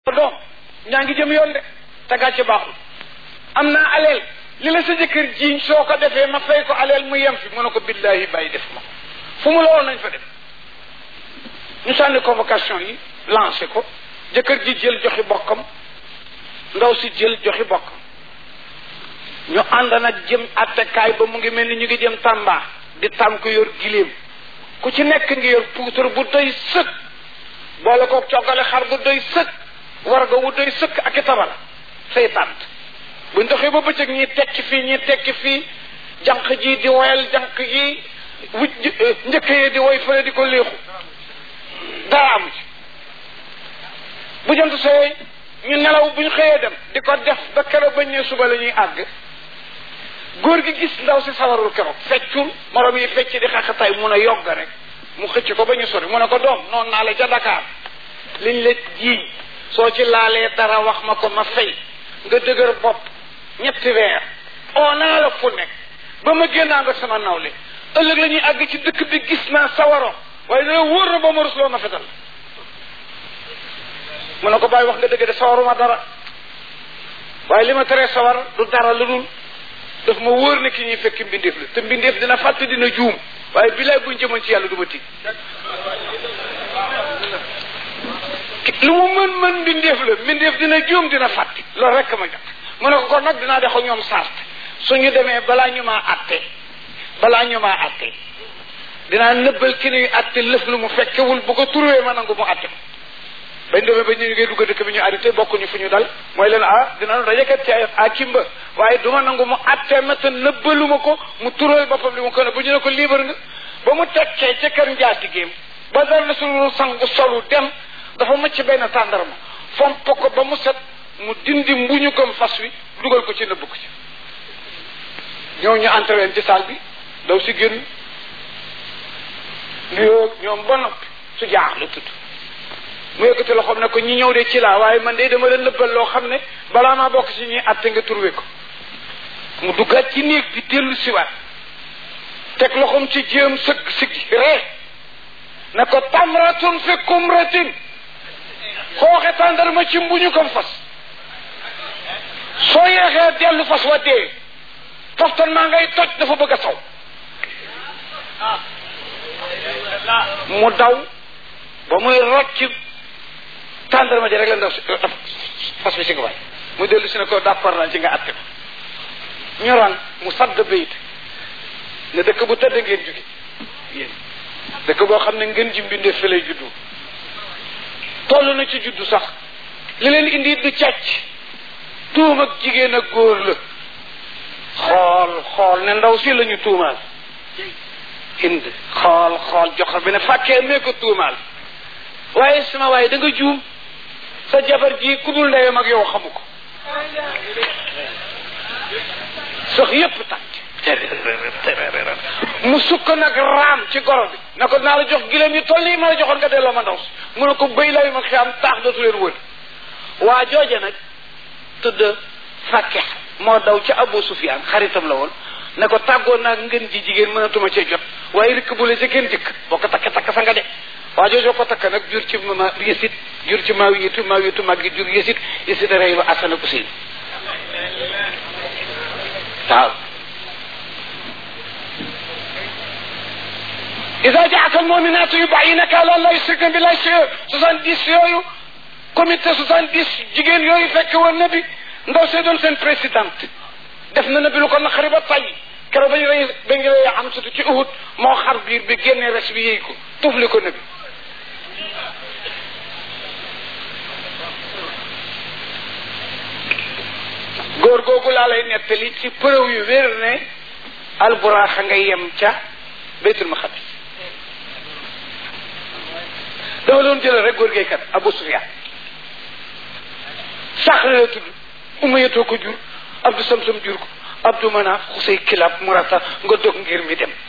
doom ñaa ngi jëm yoon de te gàcce baaxul am naa aleel li la sa jëkkër jiiñ soo ko defee ma fay ko aleel mu yem fi mu ne ko billahi bàyyi def ma fu mu la woon nañ fa dem ñu sànni convocation yi lancé ko jëkkër ji jël joxi bokkam ndaw si jël joxi bokkam ñu ànd nag jëm attekaay ba mu ngi mel ni ñu ngi jëm Tamba di tànk yor giléem ku ci nekk ngi yor puutar bu doy sëkk boole koog coggale xar bu doy sëkk warga wu doy sëkk ak i tabala say tànt buñ doxee ba bëccëg ñi tekki fii ñi tekki fii jànq ji di woyal jànq ji wuj njëkk yi di woy fële di ko léexu dara amu ci bu jant sooy ñu nelaw bu ñu xëyee dem di ko def ba keroog bañ ne suba la ñuy àgg góor gi gis ndaw si sawarul keroog feccul morom yi fecc di xaxataay mun a yogg rek mu xëcc ko ba ñu sori mu ne ko doom noonu naa la ca Dakar liñ la jiiñ soo ci laalee dara wax ma ko ma fay nga dëgër bopp ñetti weer oo naa la fu nekk ba ma génnaa nga sama nawle ëllëg la ñuy àgg ci dëkk bi gis naa sawaro waaye dana wóor na ba ma rusloo ma fetal mu ne ko bàyyi wax nga dëgg de sawaruma dara waaye li ma teree sawar du dara lu dul daf ma wóor ne ki ñuy fekk mbindeef la te mbindeef dina fàtte dina juum waaye bilaay buñ jëmoon ci yàlla du ma tiit lu mu mën mën mbindeef la mbindeef dina juum dina fàtte loolu rek ma jot mu ne ko kon nag dinaa def ak ñoom sart suñu demee balaa ñu maa atte balaa ñu maa atte dinaa nëbbal ki nuy atte lëf lu mu fekkewul bu ko turwee ma nangu mu atte ko bañ demee ba ñu ngay dugg dëkk bi ñu arrêté bokkuñu fu ñu dal mooy leen ah dina dajekat ci a kimba waaye duma nangu mu atte ma te nëbbaluma ko mu tural boppam li mu ko ne bu ñu ne ko liibar nga ba mu tekkee ca kër njaatigéem ba dara na suñu sangu solu dem dafa macc benn tàndarma fomp ko ba mu set mu dindi mbuñu gëm fas wi dugal ko ci nëbb ko ci ñoo ñu entraîné ci salle bi daw si génn nuyoo ñoom ba noppi su jaax la tudd mu yëkkati loxoom ne ko ñi ñëw de ci laa waaye man de dama leen nëbbal loo xam ne balaa maa bokk ci ñuy atte nga turwe ko mu duggaat ci néeg bi dellu siwaat teg loxoom ci jéem sëgg siggi ree ne ko tamratun fi kumratin xooxe tàndarma ci mbuñu ko fas soo yeexee dellu fas wa dee toftan maa ngay toj dafa bëgg a saw mu daw ba muy rocc tàndarma ji rek la ndaw si fas bi si nga waay mu dellu si ne ko d'accord naa ci nga atte ko ñoraan mu sadd bayit ne dëkk bu tëdd ngeen jóge yéen dëkk boo xam ne ngeen ji mbindee fi lay juddu toll na ci juddu sax li leen indi du càcc tuum ak jigéen ak góor la xool xool ne ndaw si la ñu tuumaal hind xool xool joxar bi ne fàkkee mee ko tuumaal waaye sama waaye da nga juum sa jabar ji ku dul ndeyam ak yow xamu ko sax yépp tàcc mu sukk nag raam ci goro bi na ko naa la jox gileem yi toll nii ma la joxoon nga delloo ma ndaw si mu ne ko bëy la yu ma xam taax dootu leen wër waa jooje nag tudd fàkke moo daw ca Abu Sufyaan xaritam la woon ne ko tàggoon naa ngeen ji jigéen mënatuma cee jot waaye rikk bu la ca kenn jëkk boo ko takk takk sa nga de waa joojoo ko takk nag jur ci ma yësit jur ci maaw yitu maaw yitu mag gi jur yësit yësit rey lu Asan ak Useyn waaw إذا جاءك المؤمنات يبعينك على الله يشركن بالله شيء soixante dix yooyu comité soixante dix jigéen yooyu fekk woon na bi ndaw see doon seen présidente def na na bi lu ko naqari ba tay keroog bañ rey bañ rey am sutu ci Uhud moo xar biir bi génne res bi yéy ko tufli ko na bi góor googu laa lay nettali ci preuve yu wér ne alburaaxa nga yem ca baytul maqdis dama doon jëlal rek góor gaykat Abu Sufyaan Saxr la tudd Umayyatoo ko jur Abdu Samsam jur ko Abdu Manaaf Xusay Kilab Murata nga dog ngir mi dem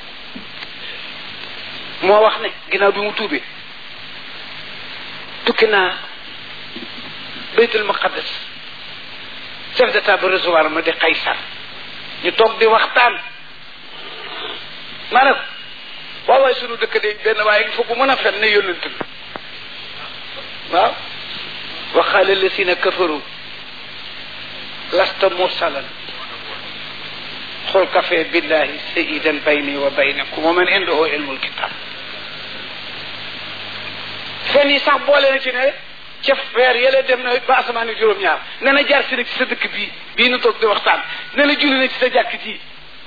moo wax ne ginnaaw bi mu tuubee tukki naa baytul maqaddas chef d'état ba recevoir ma di Qaysar ñu toog di waxtaan ma ne ko waaw waaye sunu dëkk de benn waaye il faut bu mën a fen ne yónnent bi waaw wa qaala alladina kafaru lasta mursalan xul kafe billahi sayidan bayni wa baynakum wa man indahu ilmul kitab fen yi sax boole na ci ne ca weer yële dem na ba asamaan juróom-ñaar ne na jaar si nag ci sa dëkk bii bii nu toog di waxtaan ne la julli na ci sa jàkk ji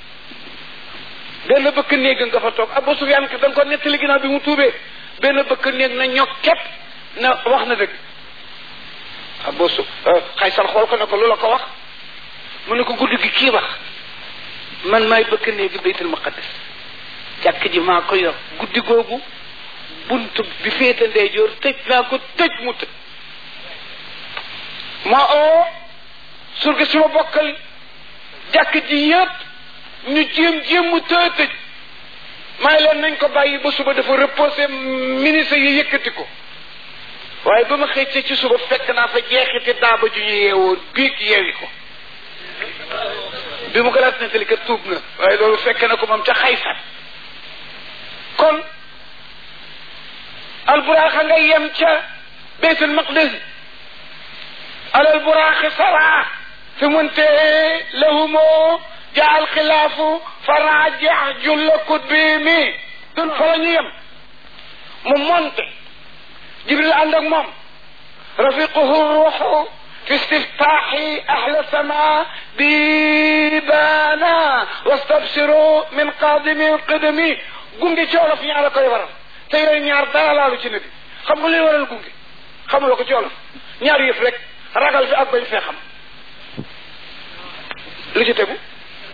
benn bëkk néeg nga fa toog Abu Sufyaan ka da nga ko nettali ginnaaw bi mu tuubee benn bëkk néeg na ñok képp na wax na dëgg Abu Su Xaysar xool ko ne ko lu la ko wax mu ne ko guddi gi kii wax man maay bëkk néegi baytul maqaddas jàkk ji maa ko yor guddi googu bunt bi féete ndeyjoor tëj naa ko tëj mu tëj ma oo surga si ma bokkal jàkk ji yëpp ñu jéem jéem mu tëj tëj may leen nañ ko bàyyi ba suba dafa reposé ministre yi yëkkati ko waaye ba ma xëccee ci suba fekk naa fa jeexiti daaba ju ñu yeewoon biig yeewi ko bi mu ko laat nettali kat tuub na waaye loolu fekk na ko moom ca xaysar kon alburaaxa nga yem ca baytul maqdis alal buraaxi sara fi muntee lahumoo jaal xilaafu faraajeex julla kut bi mi dun fa la ñu yem mu monte jibril ànd ak moom rafiquhu ruuxu في استفتاح أهل السماء بيبانا واستبشروا من قادم القدم gunge ci olof ñaar la koy waral te yooyu ñaar dara laalu ci nabi xam nga luy waral gunge xamuloo ko ci olof ñaar yëf rek ragal fi ak bañ fee xam lu ci tegu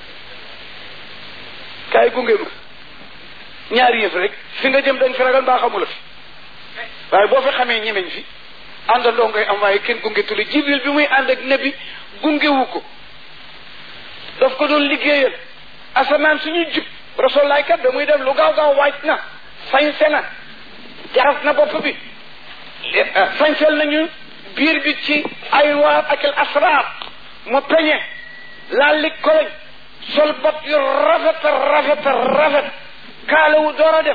kaay gunge ma ñaar yëf rek fi nga jëm dañ fi ragal mbaa xamula fi waaye boo fi xamee ñemeñ fi àndandoo ngay am waaye kenn gunge tuli jibril bi muy ànd ak nabi gungewu ko daf ko doon liggéeyal asamaan suñuy jub rasulaay kat da muy dem lu gaaw gaaw waaj na sañse na jaras na bopp bi sañsel nañu biir bi ci ay waar ak al asraar mu peñe laal li koloñ sol bot yu rafet rafet rafet kaalawu door a dem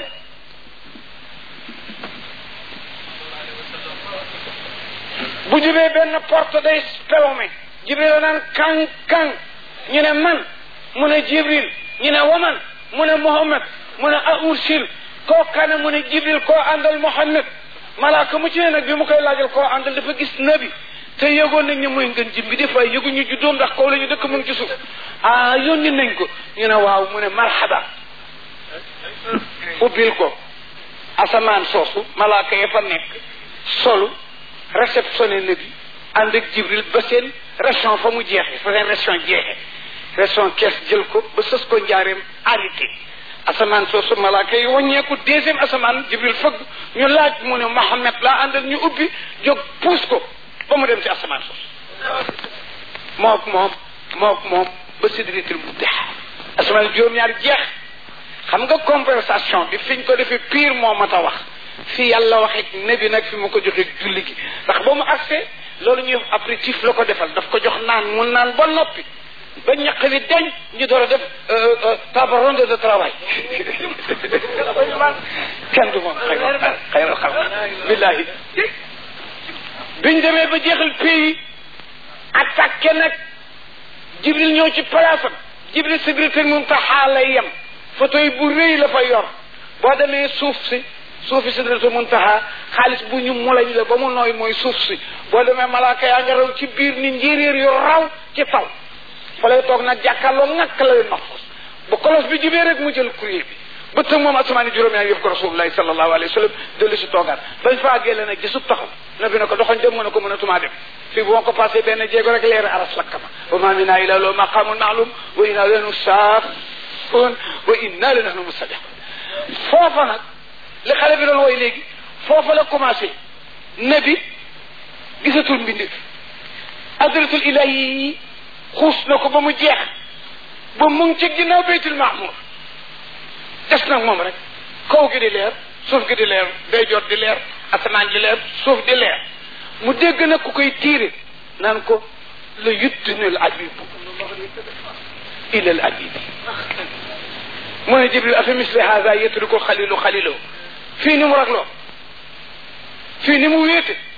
bu jubee benn porte day spelome jibril naan kan kan ñu ne man mu ne jibril ñu ne waman mu ne muhammad mu ne a ursil koo kana mu ne jibril koo àndal muhammad malaaka mu ci ne nag bi mu koy laajal koo àndal dafa gis nabi te yëgoon nañ ne mooy ngën jim bi des fois yëguñu juddoom ndax kaw la ñu dëkk mu ngi ci suuf ah yónni nañ ko ñu ne waaw mu ne marhaba ubbil ko asamaan soosu malaaka ya fa nekk solu réceptionné nabi ànd ak jibril ba seen ration fa mu jeexee fa seen ration jeexee ration kees jël ko ba sës ko njaareem arrêté asamaan soosu malaaka yi wàññeeku deuxième asamaan jibril fëgg ñu laaj mu ne Mohammed laa àndal ñu ubbi jóg puus ko ba mu dem ci asamaan soosu mook moom mook moom ba sidratul muntaha asamaan juróom-ñaar jeex xam nga conversation bi fiñ ko defee pire moo mat a wax fi yàlla waxee nabi nag fi mu ko joxee julli gi ndax ba mu accès loolu ñuy wax apéritif la ko defal daf ko jox naan mu naan ba noppi ba ñaq wi deñ ñu door a def table ronde de travail kenn du moom xayral xayral xalq billahi biñ demee ba jeexal pays attaqué nag jibril ñëw ci place am jibril secrétaire muntaha lay yem photo yi bu rëy la fa yor boo demee suuf si suufi sidratul muntaha xaalis bu ñu mulañ la ba mu nooy mooy suuf si boo demee malaaka yaa nga raw ci biir ni njéeréer yu raw ci taw fa lay toog nag jàkkaarloo ngàkk la leen maxfus bu kolos bi jubee rek mu jël courrier bi ba tëg moom asamaani juróom-ñaar yëf ko rasulullahi sallallahu alayhi wa sallam dellu si toogaat bañ fa àggee la nag gisub taxaw na bi ne ko doxañ dem mu ne ko mënatumaa dem fii bu ma ko passé benn jéego rek leer aras lakkama wa ma minna illa lahu maqamun ma'lum wa inna lanu saafun wa inna lanahnu musabbihun foofa nag li xale bi doon woy léegi foofa la commencé nabi gisatul mbindi adratul ilahi yi xuus na ko ba mu jeex ba mu ngi ci ginnaaw baytul maamur des nag moom rek kaw gi di leer suuf gi di leer day jot di leer asamaan di leer suuf di leer mu dégg nag ku koy tiire naan ko la yuddinul abibu ilal abibi mu ne jibril afa misli hada yetruku xalilu xalilo fii ni mu ragloo fii ni mu wéete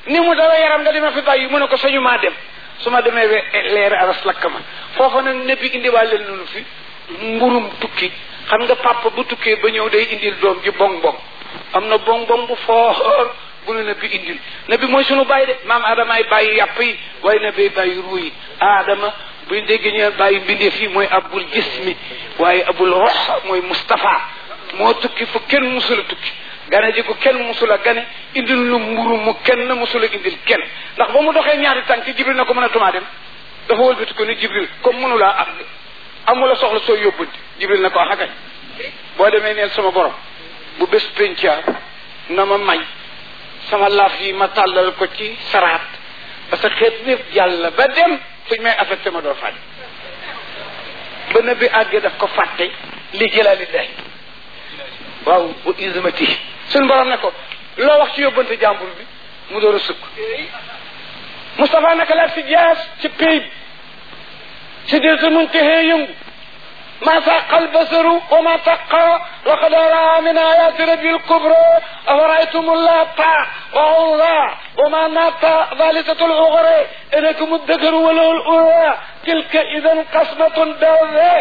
ni mu dawa yaram nga dima fi bàyyi mu ne ko sañu maa dem su ma demee we leer aras lakk ma foofa nag nebbi indiwaale nunu fi mburum tukki xam nga papa bu tukkee ba ñëw day indil doom ji bong bong am na bong bong bu foor bu nu nabi indil nabi mooy sunu bàyyi de maam adamaay bàyyi yàpp yi waaye nabi bàyyi ruu yi adama buñ déggee ñu bàyyi mbindeef yi mooy abul jismi waaye abul rox mooy Moustapha moo tukki fu kenn musula tukki gane ji ko kenn musula gane indil lu mburu mu kenn musula indil kenn ndax ba mu doxee ñaari tànk jibril na ko mën a tumaa dem dafa wëlbati ko ni jibril comme mënulaa am de amula soxla soo yóbbante jibril na ko xagañ boo demee neel sama borom bu bés penca na ma may sama laaf yi ma tàllal ko ci saraat parce que xeet bépp jàll ba dem fuñ may affecté ma doo fàtte ba na bi àggee daf ko fàtte li jëlaalillahi waaw bu ismati suñ borom ne ko loo wax ci yóbbante jàmbur bi mu door a sukk Moustapha naka la si jaas ci pay bi si dir sa mun texee yëngu ما ساق البصر وما تقى وقد رأى من آيات ربي الكبرى أفرأيتم اللات وعوضا وما نات ثالثة الأخرى إنكم الذكر وله الأولى تلك إذا قسمة ضالة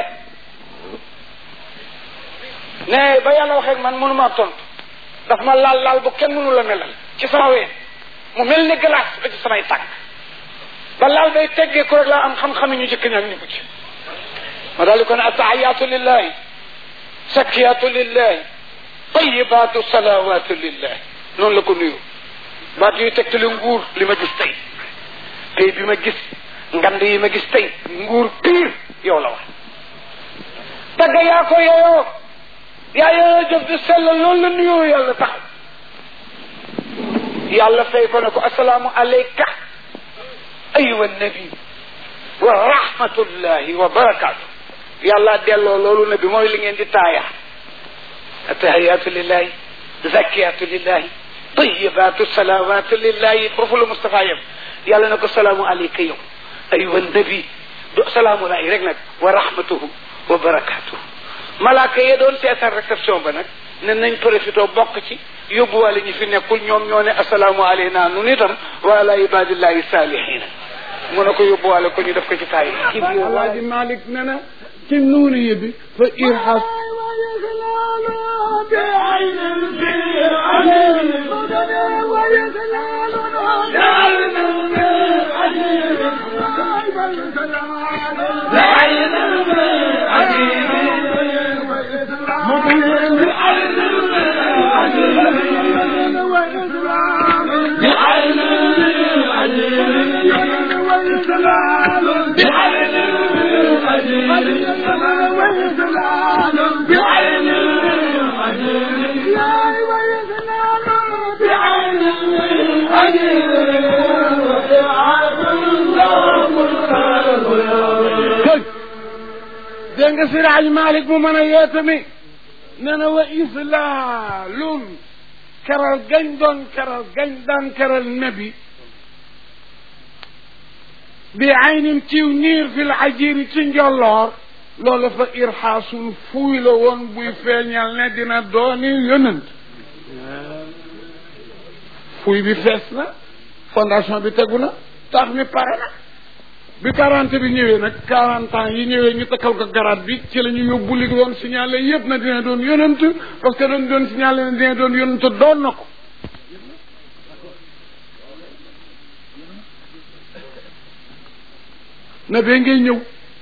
ne ba yàlla waxee man mënu maa tontu daf ma laal laal bu kenn mënu la melal ci sama ween mu mel ni glace ba ci samay tànk ba laal day teggee ko rek laa am xam-xam ñu jëkk ñaak ñu ko ci ma daal di ko ne attahiyaatu lillahi sakkiyaatu lillahi tayibaatu salawaatu lillahi noonu la ko nuyu baat yuy tegtale nguur li ma gis tey tey bi ma gis ngand yi ma gis tey nguur pire yow la wax tagga yaa ko yeyoo yaa yeyoo jëf di sell loolu la nuyoo yàlla taxaw yàlla fay ko ne ko asalaamu aleyka ayuha nabi wa rahmatullahi wa barakatuh yàlla delloo loolu ne bi mooy li ngeen di taaya attahiyatu lillahi zakiyatu lillahi tayibatu salawatu lillahi foofu la Moustapha yem yàlla na ko salaamu aleyka yow ayuha nabi do salaamu lahi rek nag wa rahmatuhu wa barakatuhu malaaka yee doon seetaan réception ba nag ne nañ profité bokk ci yóbbuwaale ñi fi nekkul ñoom ñoo ne asalaamu aleyna nun itam wa ala ibadillahi salihina mu ne ko yóbbuwaale ko ñu def ko ci taay alaaji malik ne na ci nuuriye bi fa irhas dégg nga siraaj malik mu mën a yeete mi nee na wa islaalun keral gañ doon keral gañ daan keral nabi bi aynin ciw niir fil ajiri ci njolloor loolu fa irxaasul fuuy la woon buy feeñal ne dina dooni yonent fuuy bi fees na fondation bi tegu na tax mi pare na bi quarante bi ñëwee nag quarante ans yi ñëwee ñu takkal ko garaat bi ci la ñu yóbbu li doon signalé yëpp na dina doon yonent parce que dañ doon signalé na dina doon yonent doon na ko na bee ngay ñëw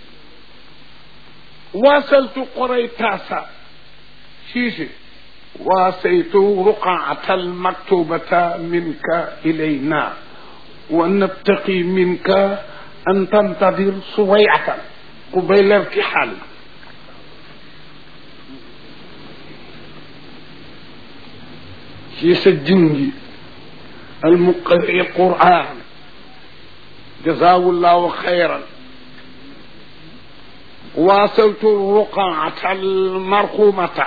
waasaltu qoray taasa siise waasaytu ruqaata almaktubata minka ilayna wa nabtaqi minka an tantadir suwayatan قبيل ارتحال في سجنجي المقرئ القرآن جزاه الله خيرا واصلت الرقعة المرقومة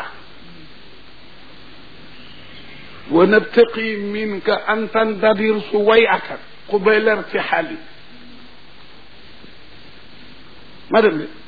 ونبتقي منك أن تندبر سويعة قبيل ارتحالي madame bi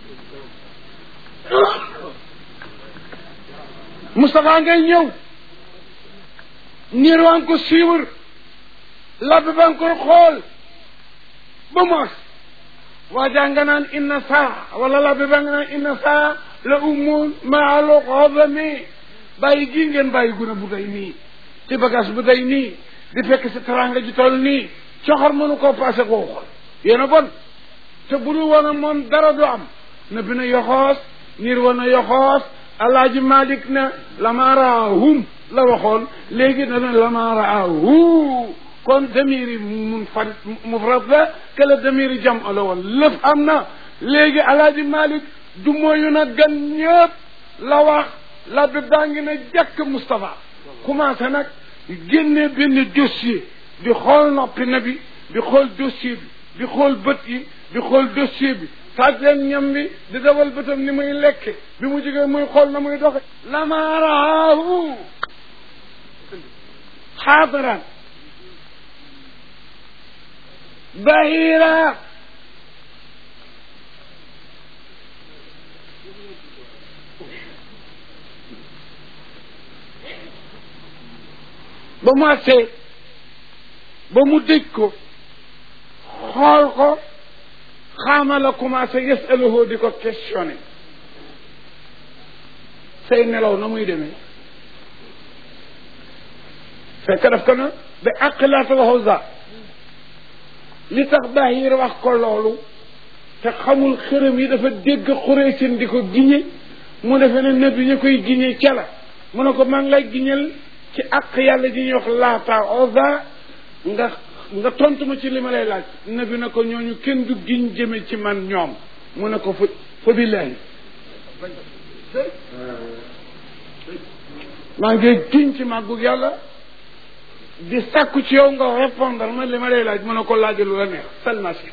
Moustapha ngay ñëw niir waan ko siiwar labbi ba nga koy xool ba mos waajaa nga naan inna saa wala labbi ba nga naan inna saa la umun maalu xodami bàyyi gii ngeen bàyyi gune bu day nii ci bagage bu day nii di fekk si teranga ji toll nii coxor mënu koo passé koo xool yéen a bon te bu dul woon moom dara du am na bi na yoxoos niir woon na yoxoos alaaji malik ne lama raahum la waxoon léegi dana lama raahu kon damiri mun farit mufrad la que la damiri jam la woon lépp am na léegi alaaji malik du mooyu na gan ñëpp la wax la bi baa ngi na jàkk Moustapha commencé nag génne benn dossier di xool noppi na bi di xool dossier bi di xool bët yi di xool dossier bi taaj leen ñam bi di dawal bëtam ni muy lekke bi mu jógee muy xool na muy doxe lama raahu xaadiran bahira ba mu agsee ba mu dëj ko xool ko xaama la commencé yasaluhu di ko questionné say nelaw na muy demee fekk daf ko na ba àqilaata waxu za li tax Bahir wax ko loolu te xamul xërëm yi dafa dégg Xuraysin di ko giñe mu defe ne nabi ñu koy giñe ca la mu ne ko maa ngi lay giñal ci àq yàlla ji ñuy wax laata oza nga nga tontu ma ci li ma lay laaj nabi na ko ñooñu kenn du giñ jëme ci man ñoom mu ne ko fa fa billahi maa ngi giñ ci màggu yàlla di sàkku ci yow nga répondre ma li ma lay laaj mu ne ko laaj lu la neex seulement si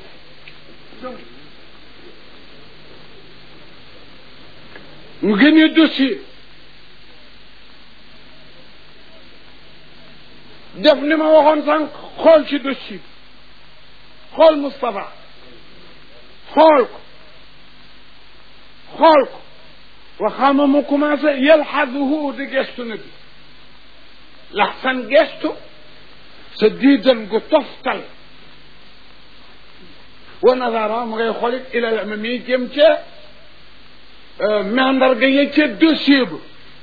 mu génnee dossier def ni ma waxoon sànq xool ci dossier bi xool Moustapha xool ko xool ko waxaama mu commencé yalxaduhu di gestu na bi laxsan gestu sa diidan gu toftal wa nazara mu ngay xoolit ilal ma mi jëm ca mandarga ya ca dossier ba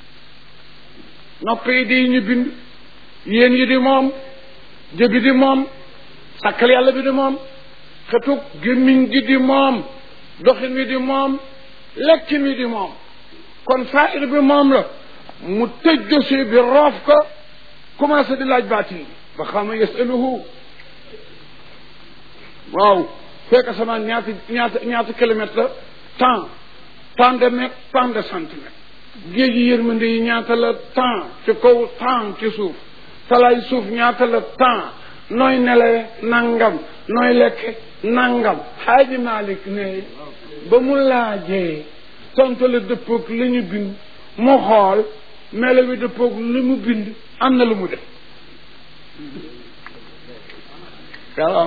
nopp yi di ñu bind yéen yi di moom jëbi di moom sàkkal yàlla bi di moom xetug gémmiñ gi di moom doxin wi di moom lekkin wi di moom kon fair bi moom la mu tëj dossier bi roof ko commencé di laaj baatin bi ba xama yasaluhu waaw fekk asamaan ñaata ñaata ñaata kilomètre la temps tant de mètre tant de centimètre géej yi yërmande yi ñaata la temps ci kaw temps ci suuf talaay suuf ñaata la temps nooy nelewe nangam nooy lekke nangam xaaji Malik ne ba mu laajee tontu la dëppoog li ñu bind mu xool melo wi dëppoog li mu bind am na lu mu def waaw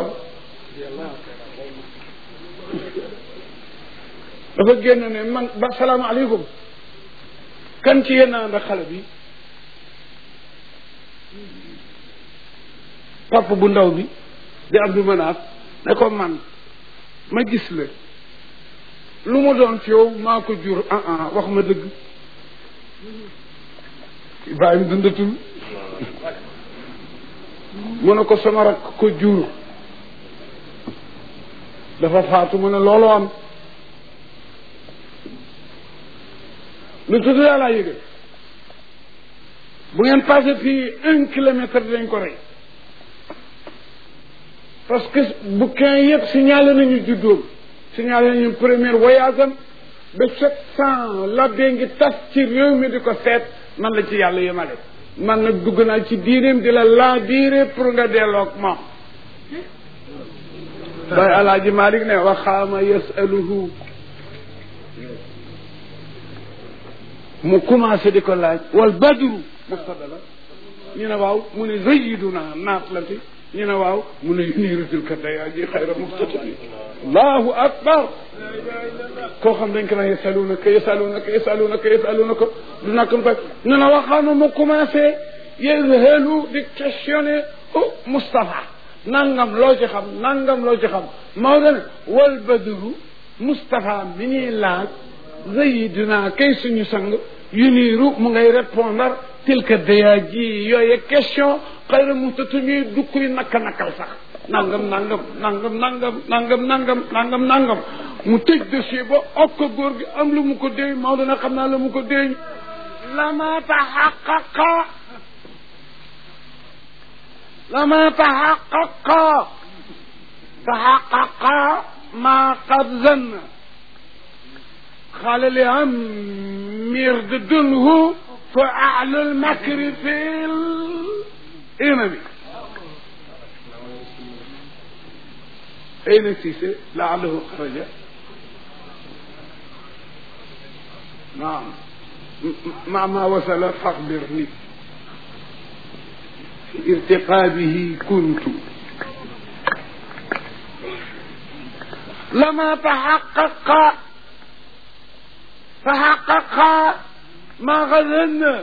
dafa génn ne man ba salaamaaleykum kan ci yéen ànd ak xale bi papa bu ndaw bi di Abdou Manaf ne ko man ma gis la lu mu doon ci yow maa ko jur ah ah wax ma dëgg Ibrahima dundatul mu ne ko sama rakk ko jur dafa faatu mu ne looloo am lu tudd yàllaa yëgal bu ngeen passé fii un kilomètre dañ ko rey parce que bouquin yëpp signalé nañu juddoom signalé nañu premier voyage am ba sept cent labbee ngi tas ci réew mi di ko seet man la ci yàlla yemale man nag dugg naa ci diineem di la laa biire pour nga delloog moom bay alaaji Malik ne waxaama yasaluhu mu commencé di ko laaj wal badru mubtada la ñu ne waaw mu ne zayiduna naat la fi ñu ne waaw mu ne yunirutil ka dayaa ji xayra muxtatimi allahu akbar koo xam dañ ko naan yasalunaka yasalunaka yasalunaka yasalunaka du nakam ko ñu ne waxaama mu commencé yezhalu di questionner oh Moustapha nangam loo ci xam nangam loo ci xam Maodo ne wal badru Moustapha mi ñuy laaj zayidina kay suñu sang yu niiru mu ngay répondre tilka daya ji yooye question xëy na mu tatu ñuy du kuy nakka nakkal sax nangam nangam nangam nangam nangam nangam nangam nangam mu tëj dossier ba ok ko góor gi am lu mu ko déy Maodo na xam naa la mu ko déy lama taxaqaqa lama taxaqaqa taxaqaqa ma qad zanna قال لأمير ضدنه فأعلى المكر في الإمم أين سيسي لعله خرج نعم مع ما وصل فاخبرني في ارتقابه كنت لما تحقق فحقق ما غزلنا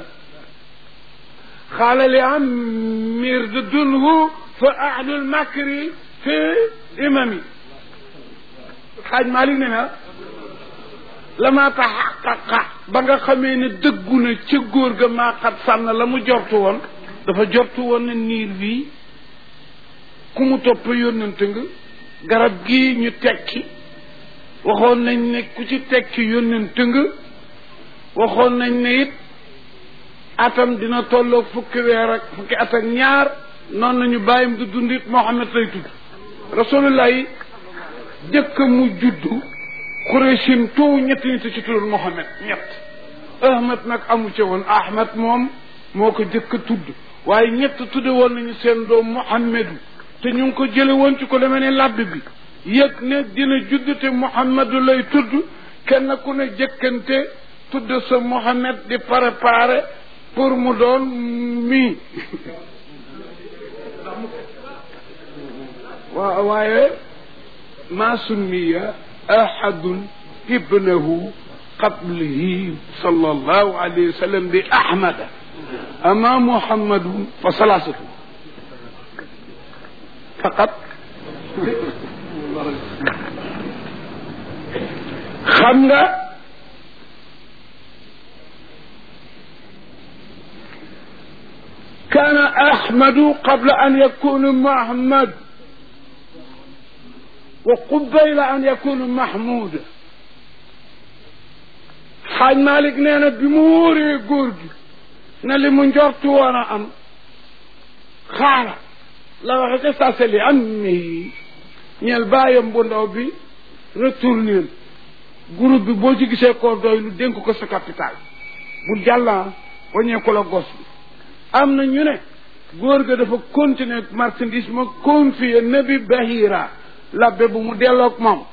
قال لعمير ضدنه فأعلى المكر في إمامي xaaj Malick ne na lama taxaqaqa ba nga xamee ne dëggu na ca góor ga maa xat sànn la mu jortu woon dafa jortu woon ne niir bii ku mu topp yónnante nga garab gii ñu tekki waxoon nañ ne ku ci tekki yónnante nga waxoon nañ ne it atam dina tolloog fukki weer ak fukki at ak ñaar noonu nañu bàyyim du dundit Muhammad lay tudd rasulullah yi jëkk mu juddu Quraysin toow ñetti nit ci tuddoon Muhammad ñett Ahmad nag amu ca woon Ahmad moom moo ko jëkk tudd waaye ñett tudde woon nañu seen doom Muhammadu te ñu ngi ko jële woon ci ko demee ne làbb bi yëg ne dina judd te Muhammadu lay tudd kenn ku ne jëkkante tudd sa Muhammad di préparé pour mu doon mii waaw waaye ما سمي أحد ابنه قبله صلى الله عليه وسلم بأحمد أما محمد فثلاثة فقط خمسة كان أحمد قبل أن يكون محمد وقبيل أن يكون محمود xaaj Malick nee na bi mu wóoree góor gi na li mu njortu woon a am xaala la waxe ca saseli am mi ñeel bàyyam bu ndaw bi retourneel groupe bi boo ci gisee koo doy lu dénk ko sa capital bu jàllan wañee ko la gos bi am na ñu ne góor ga dafa continuer marchandise ma confier nabi bahira labbe bu mu delloog moom